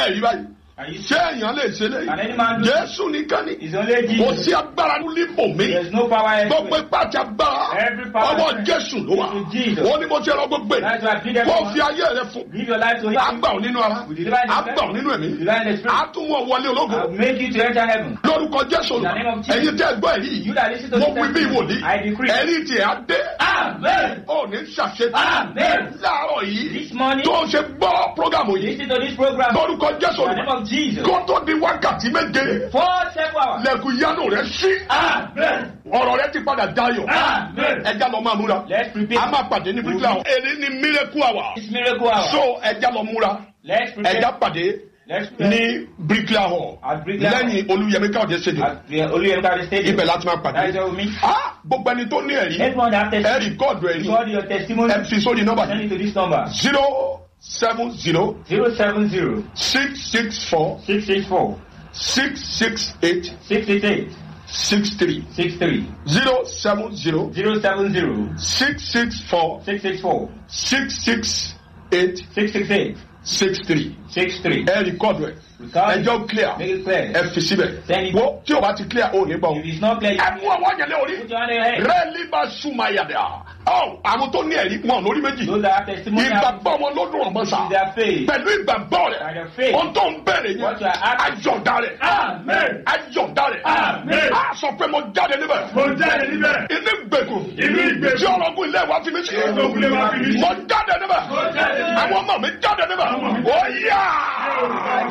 ẹ̀rí báyìí Are you ṣé èèyàn lè ṣe léyìí Can any man do jésù nìkan ni It's only kò Jesus. sí agbára níbò mi There's no power gbogbo elsewhere. ipá àti agbára Every power ọwọ́ is jésù ló wà to Jesus. ó ní mo ti rọ gbogbo That's why I feed ẹ̀ kó everyone. fi ayé rẹ fún Give your life to Him. àgbà ò nínú ara We deliver in the àgbà ò nínú ẹ̀mí Deliver in the spirit. àtúnwọ̀ wọlé ológo I'll make you to enter heaven. lórúkọ jésù In the name of Jesus. ẹ̀yin tẹ́ ẹ gbọ́ èyí You that listen to mo this wí bí testimony, ìwòlí I decree. ẹ̀rí tiẹ̀ á dé Amen. ó ní ṣàṣetì Amen. láàárọ̀ yìí This morning, tó ń ṣe gbọ́ prógámù yìí listen to this program. lórúkọ jésù In the name of Jesus. kó tó di wákàtí méje For several hours. lẹ́kùn yánú rẹ̀ sí Amen. ọ̀rọ̀ rẹ̀ ti padà dayọ̀ Amen. ẹja lọ máa múra Let's a prepare. máa pàdé ní bíríkìlà èyí ni miracle hour This miracle hour. so ẹja lọ múra Let's ẹja prepare. pàdé Let's prepare. ní bíríkìlà hall At Bricklayer Hall. lẹ́yìn olúyẹmí káwọ́dé ṣèdè At the Oluyemka Stadium. ibẹ̀ láti máa That's pàdé where we meet. Ah, gbogbo ẹni tó ní ẹ̀rí Everyone that ẹ testimony. rìkọ́ọ̀dù ẹ̀rí Record your testimony. ẹ fi sórí nọ́mbà Send yìí it to this number. zero seven zero 070 six six four 664 six six eight 688 six three 63 zero seven zero 070 six six four 664 six six eight 668 six three 63. ẹ rìkọ́ọ̀dù ẹ̀ Record it. ẹjọ́ clear Make it clear. ẹ fi síbẹ̀ Send it. wo tí o bá ti clear o ní gbọ́ If it's not clear, ẹ you mú ọwọ́ yẹn lé orí put your hand on your head. rẹ́ẹ̀lì bá súnmọ́ ayàdá ọ àwọn tó ní ẹ̀rí wọn lórí méjì Those that have testimony have ìgbàgbọ́ wọn ló dùn ọmọ sá with their faith. pẹ̀lú ìgbàgbọ́ By rẹ̀ their faith. ohun tó ń bẹ̀rẹ̀ yẹn What you are asking. àjọ̀dá rẹ̀ Amen. àjọ̀dá rẹ̀ Amen. a sọ pé mo jáde níbẹ̀ Mo jáde níbẹ̀. inú ìgbèkùn Inú ìgbèkùn. tí ọlọ́gùn ilé wa fi mí sí ọlọ́gùn ilé wa fi mí sí. mo jáde níbẹ̀ Mo jáde níbẹ̀. àwọn ọmọ mi jáde níbẹ̀ Àwọn ọmọ mi ó yá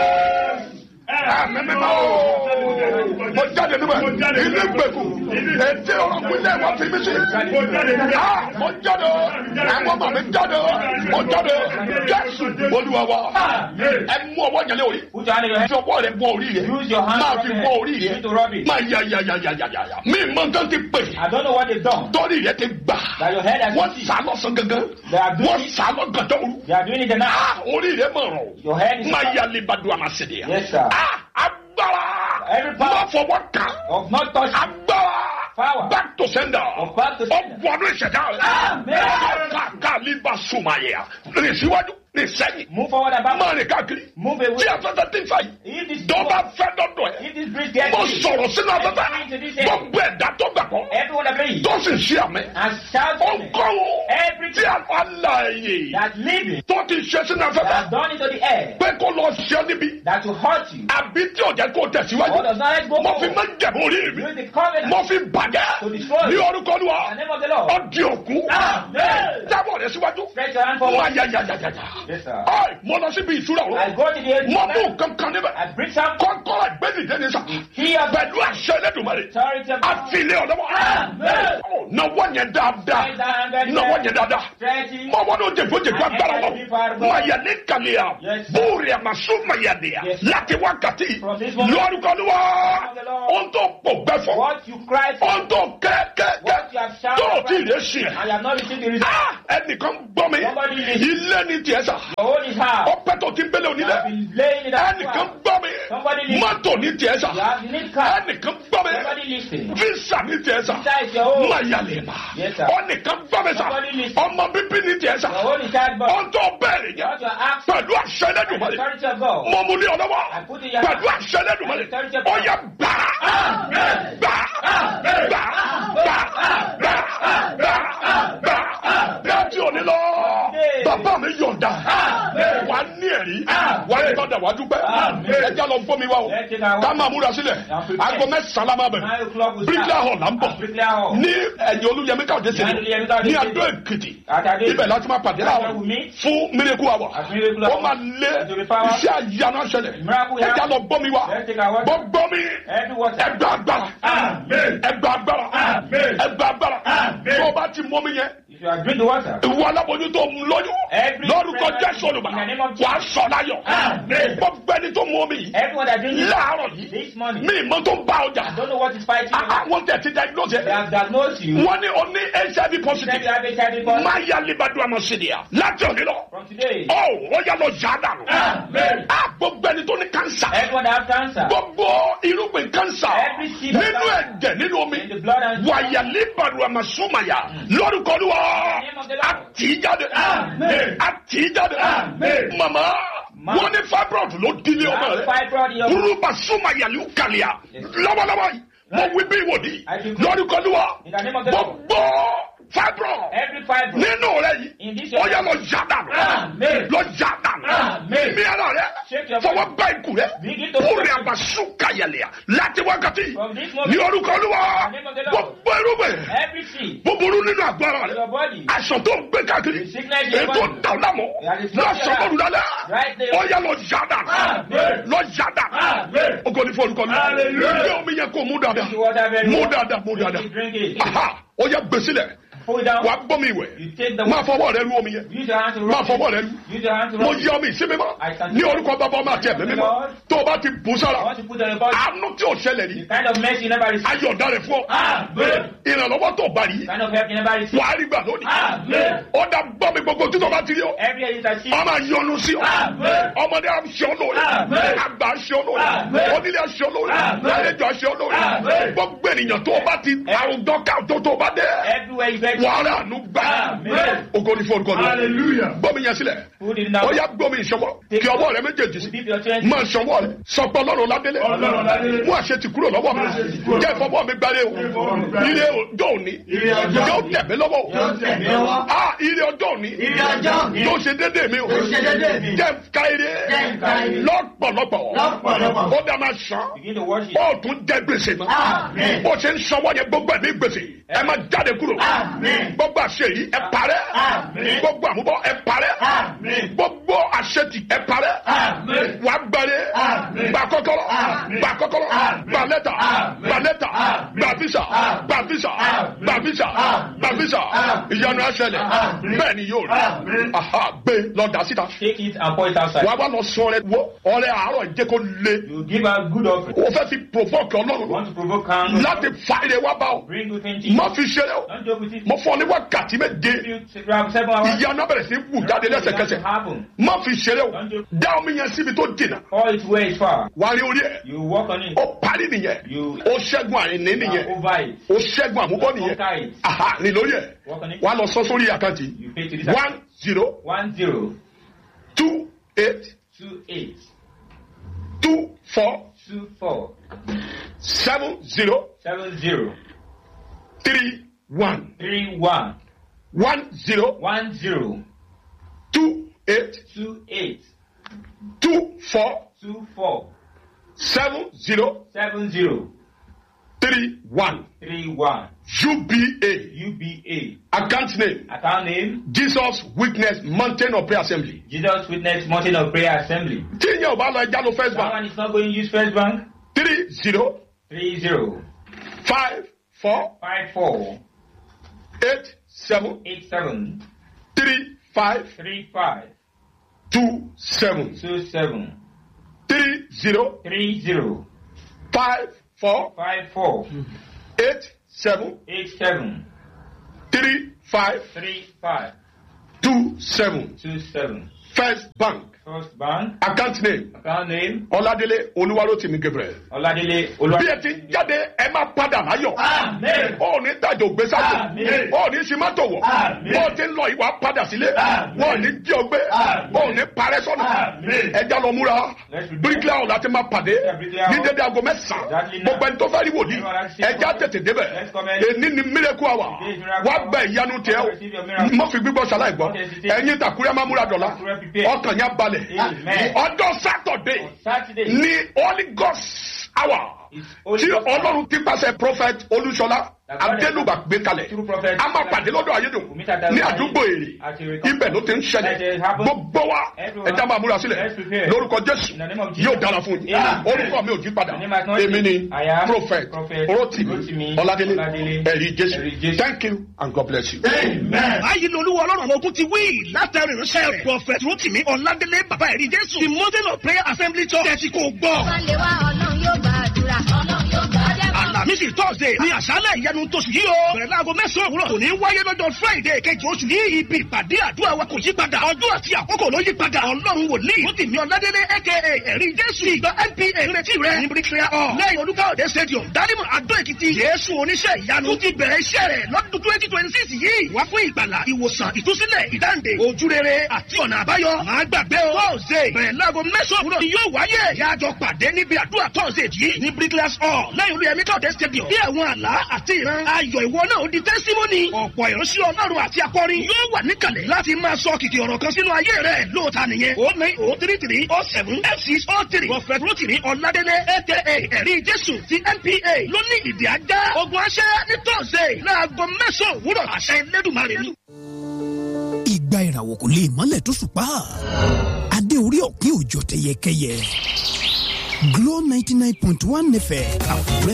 mímímọ́ o mo jáde níbẹ̀ Mo jáde inú níbẹ̀. ìgbèkùn ètí ọlọ́gùn ilé wa fi mí sí Mo jáde níbẹ̀. Ah, mo jáde àwọn ọmọ mi jáde mo jáde jésù olúwa wa Amen. ẹ mú ọwọ́ yẹn lé orí Put your hand on your head. fi ọwọ́ rẹ bọ orí rẹ Use your hand máa to fi rub bọ it. orí You rẹ need to rub it. máa ya ya ya ya ya ya ya mi mọ nǹkan ti pè I don't know what they've done. tọ́rí rẹ ti gbà That your head has wọ́n been sá lọ́sàn gangan They are doing wọ́n it. sá lọ́gàdọ́ òru They are doing it now. Ah, orí rẹ mọ̀ rọ̀ Your head is máa ya lè bàdùn àmàṣẹ́dẹ̀ yà Yes, sir. agbára Every power- má fọwọ́ kàn of not touching. agbára Power. back to sender Of back to sender. ọgbọnú ìṣẹ̀dá rẹ Amen. kàkà líbà sùnmáyà rìn síwájú rìn sẹ́yìn Move forward and back. máa rìn káàkiri Move tí away. afẹ́fẹ́ ti ń fà yìí If this tó bá fẹ́ dọ́dọ̀ ẹ̀ if this breeze gets mo you, sọ̀rọ̀ sínú afẹ́fẹ́ Into this air. gbogbo ẹ̀dá tó gbàgbọ́ everyone that believes tó sì ń ṣe àmì and shout ó amen. kọ́ wọn Everything tí aláàyè that living tó ti ṣe sínú that afẹ́fẹ́ has gone into the air pé kó lọ ṣe níbi that will hurt you àbí tí ò jẹ́ kó tẹ̀síwájú or does not let go mo fi forward. máa ń jẹ̀bú orí mi Use the covenant mo fi bàjẹ́ To destroy. ní orúkọ Olúwa in the name of the Lord. ọdí òkú Amen. jábọ̀ rẹ̀ síwájú Stretch your hand máa forward. ya ya ya ya ya Yes, sir. Ọ́ì, mo lọ síbi ìtura I òru go to the edge. mo mú nǹkan kan níbẹ̀ I bring some kọ́kọ́rọ́ ìgbẹ́dìde ní sà here pẹ̀lú àṣẹ Ẹlẹ́dùmarè authority of àti ilé ọ̀dọ́wọ́ Amen. náwó yẹn dáadáa Stretch that hand very náwó well. yẹn dáadáa Stretch it. mọ wọn n'o jẹfọjẹfọ agbára lọ maya ne kàlíya Yes, sir. bóòrè àmàsó mayadìya Yes, sir. láti wákàtí From this moment. lórúkọlùwà the Lord. ohun tó pò gbẹfọ What you cry for, ohun tó kẹkẹkẹ what you have shouted tó o ti for, lè ṣe and you have not received the result. Ah, ẹnìkan gbọ́ mi Somebody listen. ilé ni tiẹ̀ sà Your own is hard. ọpẹ́ tó ti ń gbélé You onílẹ̀ have been laying it out. ẹnìkan gbọ́ mi Somebody listen. mọ́tò ní tiẹ̀ sà You have you need car. ẹnìkan gbọ́ mi Somebody listen. visa ní tiẹ̀ sà Visa is your own. mayalema Yes, sir. ọnìkan gbọ́ mi sà Somebody listen. ọmọ bíbí ní tiẹ̀ sà Your own is hard, but ohun tó bẹ̀rẹ̀ yẹn what you are asking, pẹ̀lú àṣẹ the Ẹlẹ́dùmarè authority of God. mo mú ní ọlọ́wọ́ I put in your pẹ̀lú àṣẹ Ẹlẹ́dùmarè Authority of ó God. yá gbà gbà gbà gbà gbà gbà gbà gbà láti òní lọ bàbá mi yọ̀ǹda wà á ní ẹ̀rí wà á ní tọ́jà wà á dúpẹ́ ẹja lọ gbọ́ mi wá o Let's take our ká máa múra sílẹ̀ aago mẹ́sàn-án la máa Nine bẹ̀rẹ̀ o'clock will bíríkìlà start. hall là ń bọ̀ Bricklayer Hall. ní ẹ̀yìn olúyẹmí káwọ́dé Ní Olúyẹmí sílẹ̀ Káyọ̀dé ní Stadium. adó èkìtì Àtàdé. ibẹ̀ láti máa pàdé That's láàárọ̀ where we meet. fún miracle hour At Miracle ó Hour. máa lé To the power. iṣẹ́ àyànná ṣẹlẹ̀ Miracle ẹja hour. lọ gbọ́ mi wá Let's take our word. gbọ́ mi Every water. ẹgbẹ́ agbára Amen. ẹgbẹ́ agbára Amen. ẹgbẹ́ agbára Amen. tó o bá ti mọ́ mi yẹn If you are drink the water, ìwọ aláboyún tó ń lóyún Every lórúkọ prayer jésù olùbà in the name of Jesus. wà á sọ láyọ̀ Amen. gbogbo ẹni tó mọ́ mi yìí everyone that drink it láàárọ̀ yìí this morning, mi ìmọ̀ tó ń bá ọjà I don't know what is fighting you. àwọn tẹ̀ ti diagnose They ẹ̀ have diagnosed you. wọ́n ní o ní hiv Said you positive have HIV positive. máa yá libadu amasidia láti òní lọ From today, ọ ó yá lọ yá dànù Amen. á gbogbo ẹni tó ní cancer everyone that have cancer, gbogbo irúgbìn cancer Every seed of nínú cancer. ẹ̀jẹ̀ nínú omi in the blood and wàyà libadu amasumaya lórúkọ Olúwa name of the Lord. àti jáde Amen. àti jáde Amen. mama Man. wọ́n ní fibroid ló dílé You ọmọ have rẹ̀ fibroid in your burúkú súnmọ́ yàlú kàlíà lọ́wọ́lọ́wọ́ yìí mo wí bí ìwòdì I decree. lórúkọ níwá In the name of the Lord. gbogbo fibroid Every fibroid. nínú rẹ In yìí this ọyá lọ yá dànù Amen. lọ yá dànù Amen. mi ara rẹ Shake your fọwọ́ body. bá ikú rẹ Begin to kúrẹ́ àbàṣù kàyẹ̀lẹ̀ láti wákàtí From this moment. ní orúkọ olúwa In the name of the Lord. gbogbo irúgbìn Every seed. búburú nínú àgbára in rẹ Your body. aṣọ tó ń gbé káàkiri The sickness in your ètò body. dàlámọ That is lọ not sọ your bọọlù lálẹ́ Right there. ọyá lọ yá dànù Amen. lọ yá dànù Amen. ogo ní fún olùkọ́ mi Hallelujah. ilé omi yẹn kó mú dáadáa You water very mú well. dáadáa mú dáadáa You drink it. aha ọyá gbèsílẹ̀ Pull it down. wà á gbọ́ mi ìwẹ̀ You take the máa water. fọwọ́ rẹ lu omi yẹn Use your hand to máa rub fọwọ́ it. rẹ lu Use your hand to mo rub yẹ omi ìsinmi mọ́ I can- ní orúkọ bàbá ọmọ àti ẹ̀mí mímọ́ tó o bá ti bù I sára want to put on your body. àánú tí ò ṣẹlẹ̀ The rí kind of mercy you never received. ayọ̀dá rẹ̀ fún ọ Amen. ìrànlọ́wọ́ tó o bá rí The kind of help you never received. wàá rí gbà lónìí Amen. ó dá gbọ́ mi gbogbo títọ́ bá ti rí ọ Every year is a seed. ọmọ yọnu sí ọ Amen. ọmọdé à ń ṣe ọ lóore Amen. àgbà ń ṣe ọ lóore Amen. onílé à ń ṣe ọ lóore Amen. àlejò à ń ṣe ọ lóore Amen. gbogbo ènìyàn tó o bá ti àrùn dọ́kà tó tó o bá dé Everywhere you get. wàhálà àánú gbà Amen. ògo ní fún olùkọ́ mi Hallelujah. gbọ́mi yẹn sílẹ̀ Put it down. ó yá gbọ́mi ìṣọwọ́ kí ọwọ́ rẹ méjèèjì sí Dip your chest. máa ṣọwọ́ rẹ sọpọ̀ lọ́rùn ládélé Ọlọ́run ládélé. mú àṣẹ ti kúrò lọ́wọ́ mi Mú àṣẹ ti kúrò. jẹ́ ìfọwọ́ mi gbálẹ̀ o ìfọwọ́ mi gbálẹ̀. ire ọjọ́ òní Ire ọjọ́ yóò òní. tẹ̀ mí lọ́wọ́ o Yóò tẹ̀ mí lọ́wọ́. ah ire ọjọ́ òní Ire ọjọ́ òní. yóò ṣe dédé mi o Yóò ṣe dédé mi. jẹ́ ká ire Jẹ́ n ká ire. lọ́pọ̀lọpọ̀ Lọ́pọ̀lọpọ̀. ó dá máa ṣan Begin to wash it. ó tún jẹ́ gbèsè mọ́ Amen. bó ṣe ń sanwó yẹn gbogbo ẹ̀mí gbèsè ẹ máa jáde kúrò Amen. gbogbo àṣeyìí ẹ parẹ́ Amen. gbogbo àmúbọ̀ ẹ parẹ́ Amen. gbogbo àṣetì ẹ parẹ́ Amen. wà á gbàre Amen. gbà kọ́kọ́rọ́ Amen. gbà kọ́kọ́rọ́ Amen. gbà lẹ́tà Amen. gbà lẹ́tà Amen. gbà físà Amen. gbà físà Amen. gbà físà Amen. gbà físà Amen. ìyanu àṣẹlẹ̀ Amen. bẹ́ẹ̀ ni yóò rí Amen. aha gbé lọ́dà síta Take it and pour it outside. wà á wá lọ sọ ọrẹ wo ọrẹ àárọ̀ jẹ́ kó le You give a good offering. o fẹ́ fi provoke You ọlọ́run want to provoke calm. láti fa ire wá bá ọ Bring good things. to you. má fi ṣeré o Don't joke with it. mo fọ ní wákàtí méje If you grab seven hours. ìyanu abẹ̀rẹ̀ sí wù jáde lẹ́sẹ̀kẹsẹ̀ happen. má fi ṣeré o dá omi yẹn síbi tó jìnnà Pour it where it's far. wà á rí orí ẹ̀ You walk on it. ó parí nìyẹn You ó ṣẹ́gun àìní are nìyẹn over it. ó ṣẹ́gun àmúbọ́ nìyẹn Conquer it. aha ní lórí ẹ̀ Walk on it. wà á lọ sọ sórí àkáǹtì You pay to this. one zero One zero two eight two eight two four two four seven zero seven zero three one three one one zero one zero two eight two eight two four two four seven zero seven zero three one three one UBA UBA. account name Account name Jesus Witness Mountain of Prayer Assembly. Jesus Witness Mountain of Prayer Assembly. tí ìyẹn ò bá lọ ẹja ló first That bank one is not going to use First Bank. three zero Three zero five four five four eight seven eight seven three five three five two seven two seven three zero three zero five four five four eight seven eight seven three five three five two seven two seven. first bank First Bank. account name Account name ọládélé olúwarótìmí gabriel. Ọládélé bí Olúwa. ẹ ti ń jáde ẹ máa padà láyọ̀. Amen. ó ní tàjò gbé sájò Àmín. ó ní simátò wọ̀ Àmín. ó ti ń lọ ìwà padà sílé Àmín. ó ní jí ọgbẹ́ Àmín. ó ní parẹ́ sọ́nà Àmín. ẹja lọ múra Let's be bíríkìlà ọ̀hún láti máa pàdé Yeah, bricklayer ní hall. dédé aago mẹ́sàn-án Exactly now. gbogbo ẹni tó fẹ́ rí wòlíì Everyone has seen ẹja it. tètè débẹ̀ Let's come in. èní ni miracle hour Today is miracle wá hour. gba ìyanu tiẹ̀ o Receive your miracle. mọ́ fi gbígbọ́ ṣaláì gbọ́ Don't hesitate. ẹ̀yin tàkúrẹ́ máa múra dọ̀la Takure prepare. ọkàn yẹn balẹ̀ Amen. ọjọ́ sátọ̀dé On Saturday. ní holy ghost hour It's Holy tí Ghost hour. ọlọ́run ti pàṣẹ prophet olúṣọlá That God has- adélùbà gbé kalẹ̀ Through prophet- a máa pàdé lọ́dọ̀ ayédùn We meet at the- ní àdúgbò èrè At Ere- ibẹ̀ ló ti ń Let ṣẹlẹ̀ it happen. gbogbo wa Everyone. ẹja máa múra sílẹ̀ Let's prepare. lórúkọ jésù In the name of Jesus. yóò dára fún yín Amen. orúkọ mi ò jí padà The name has not èmi ni changed. I am prophet Prophet rotimi Rotimi ọládélé Ọládélé ẹ̀rí jésù Ẹ̀rí Jésù. thank you and god bless you. Amen. báyìí lolúwa ọlọ́run àwọn ogun ti wí látàrí ìránṣẹ́ rẹ̀ prophet rotimi ọ̀làdélé bàbá ẹ̀rí jésù the mountain of prayer assembly church tẹ̀sí kò gbọ́. wá lè wá ọlọ́run yóò gbàdúrà ọlọ́run yóò gbàdúrà. àlàmísì tọ́sídẹ̀ẹ́ ní àṣálẹ̀ ìyanu tóṣù yìí o. bẹ̀rẹ̀ láago mẹ́sàn-án òwúrọ̀ kò ní wáyé lọ́jọ́ friday kejì oṣù ní ibi ìpàdé àdúrà wa kò yí padà ọjọ́ àti àkókò ló yí padà ọlọ́run wòlíì ó ti mi ọ̀ládélé aka ẹ̀rí jésù ìgbà npa ìrètí rẹ̀ ní bricklayer hall lẹ́yìn olúkáòdé stadium dálímọ̀ adó èkìtì jésù oníṣẹ́ ìyanu ti bẹ̀rẹ̀ iṣẹ́ rẹ̀ lọ́dún twenty twenty six yìí wá fún ìgbàlà ìwòsàn ìtúsílẹ̀ ìdáǹdè ojúrere àti ọ̀nà àbáyọ máa gbàgbé o tọ́sídẹ̀ẹ́ bẹ̀rẹ̀ láago mẹ́sàn-án òwúrọ̀ ni yóò wáyé yájọ pàdé níbi àdúrà tọ́sídẹ̀ẹ́ yìí ní bricklayer hall lẹ́yìn olúyẹmí káòdé stadium bí àwọn àlá àti ìran ayọ̀ ìwọ náà ó di tẹ́símọ́nì ọ̀pọ̀ ìránṣẹ́ ọlọ́run àti akọrin yóò wà níkàlẹ̀ láti máa sọ kìkì ọ̀rọ̀ kan sínú ayé rẹ̀ lóòótá nìyẹn o nine o three three o seven f six o three prophet rotimi ọ̀làdélé aka ẹ̀rí jésù ti npa ló ní ìdí ajá ogun aṣẹ́ ní tọ́sídẹ̀ẹ́ láago mẹ́sàn-án òwúrọ̀ àṣẹ ẹlẹ́dùnmarè ni. ìgbà ìràwọ̀ kò lè mọ́lẹ̀ tó ṣùpá adé orí ọ̀kín òjò tẹyẹkẹyẹ Glow ninety nine point one nfẹ̀ àkúrẹ́